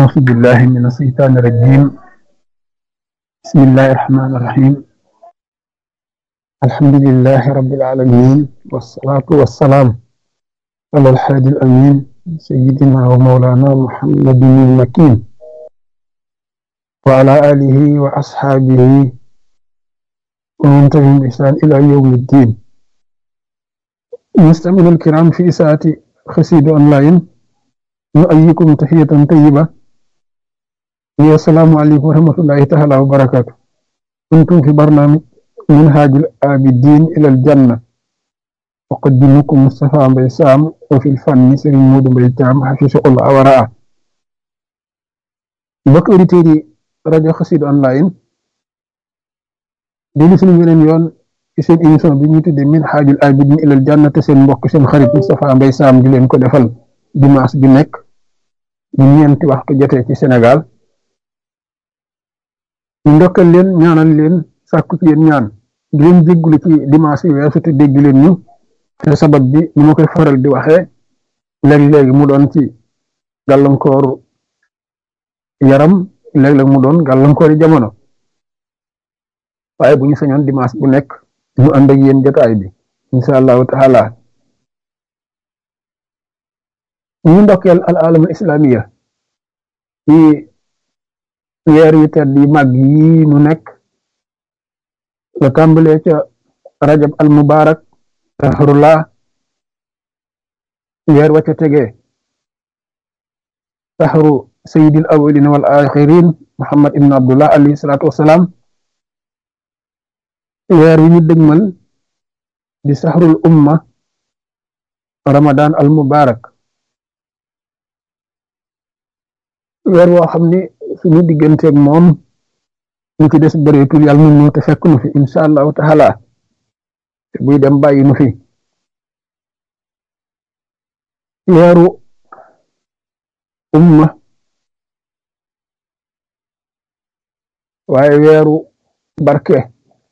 أعوذ بالله من الشيطان الرجيم بسم الله الرحمن الرحيم الحمد لله رب العالمين والصلاة والسلام على الحادي الأمين سيدنا ومولانا محمد المكين وعلى آله وأصحابه ومن تبعهم بإحسان إلى يوم الدين مستمعينا الكرام في ساعة خسيد أونلاين نؤيكم تحية طيبة السلام عليكم ورحمة الله تعالى وبركاته كنتم في برنامج منهاج الآبدين إلى الجنة أقدمكم مصطفى بيسام وفي الفن سرين مود بيتام حفظه الله ورعاه mbokk auditeurs yi rajo Xassida online déglu suñu beneen yoon ci seen émission bi ñuy tuddee Minhajul Abidin ilal Janna te seen mbokk seen xarit Moustapha Mbaye Sam di leen ko defal dimanche bi nekk bu ñeenti waxtu jotee ci Sénégal ñu ndokkal leen ñaanal leen sàkku ci yéen ñaan di leen jéggulu ci dimanche yi weesu te dégg leen ñu te sabab bi ni ma koy faral di waxee léeg-léegi mu doon ci gàllankooru yaram léeg-léeg mu doon gàllankoori jamono waaye bu ñu sañoon dimanche bu nekk ñu ànd ak yéen jotaay bi incha allahu taala ñu ndokkeel al alamul islamiya ci weer yu tedd yi màgg yi nu nekk la tàmbalee ca rajab al mubarak tahrullah weer wa ca tegee tahru sayyidil awwalin wal axirin muhammad ibn abdullah alayhi salaatu wassalaam weer wi ñu dëgmal di sahrul umma ramadan al mubarak weer woo xam ni suñu digganteeg moom ñu ci des bëreetul yàlla mun ñu te fekk nu fi incha allahu taala te buy dem bàyyi nu fi weeru umma waaye weeru barke